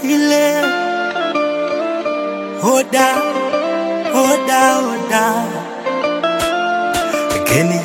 ile Oda, oda, oda Kenny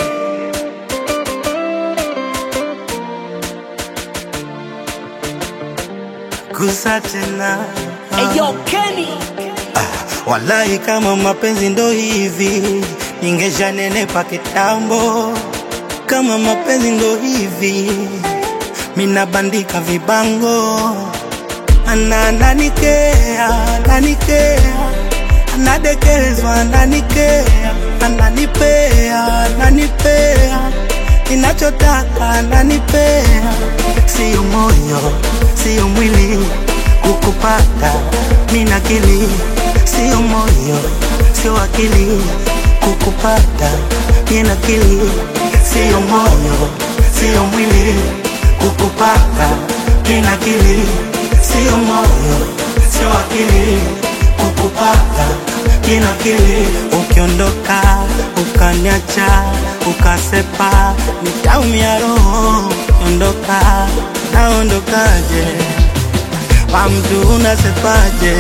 Gusa tena Eyo Kenny Wallahi kama mapenzi ndo hivi Ningeshanenepa kitambo Kama mapenzi ndo hivi Mina bandika vibango Ana ananikea, ananikea Anadekezwa, ananikea Ananipea, ananipea Ninachotaka, ananipea Sio moyo, sio mwili Kukupata, mina akili Sio moyo, sio akili Kukupata, mina akili Sio moyo, sio mwili Kukupata, mina akili Sio moyo, sio akili Kukupata, mina akili Ukiondoka, ukaniacha, ukasepa Nitaumia roho, ondoka, naondokaje Kwa mtu unasepaje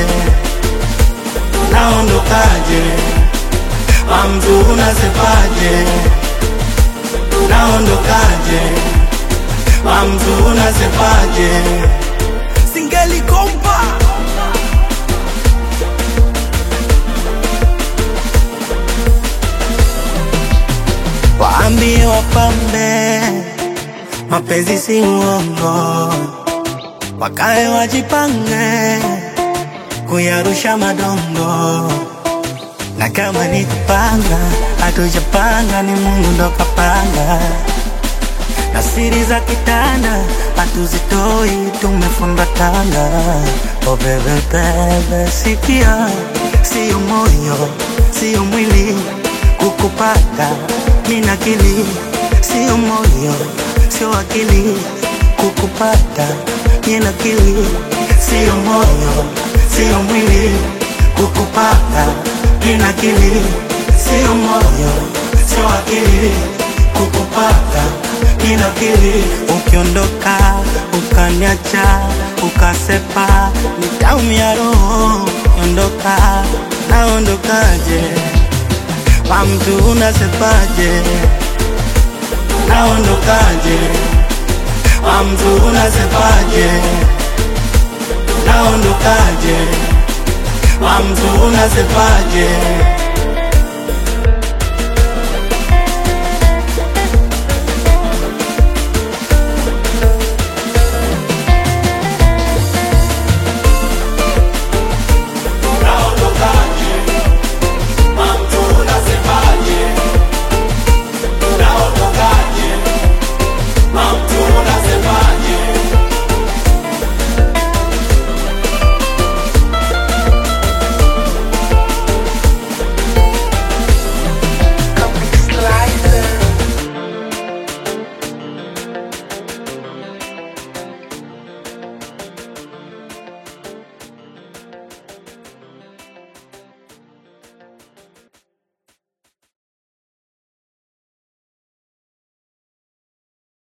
Naondokaje Kwa mtu unasepaje Naondokaje Kwa mtu unasepaje Singeli kompa Waambie wapambe mapenzi si uongo, wakae wajipange kuyarusha madongo, na kama ni kupanga, hatujapanga, ni Mungu ndo kapanga, na siri za kitanda hatuzitoi, tumefunga tanga. Oh bebe bebe, sikia, sio moyo, sio mwili kukupata, mina akili, sio moyo, sio akili kukupata, mina akili, sio moyo, sio mwili kukupata, mina akili, sio moyo, sio akili kukupata, mina akili. Ukiondoka ukaniacha ukasepa, nitaumia roho. Ondoka, naondokaje? Kwa mtu unasepaje? Naondokaje? Kwa mtu unasepaje? Naondokaje? Kwa mtu unasepaje?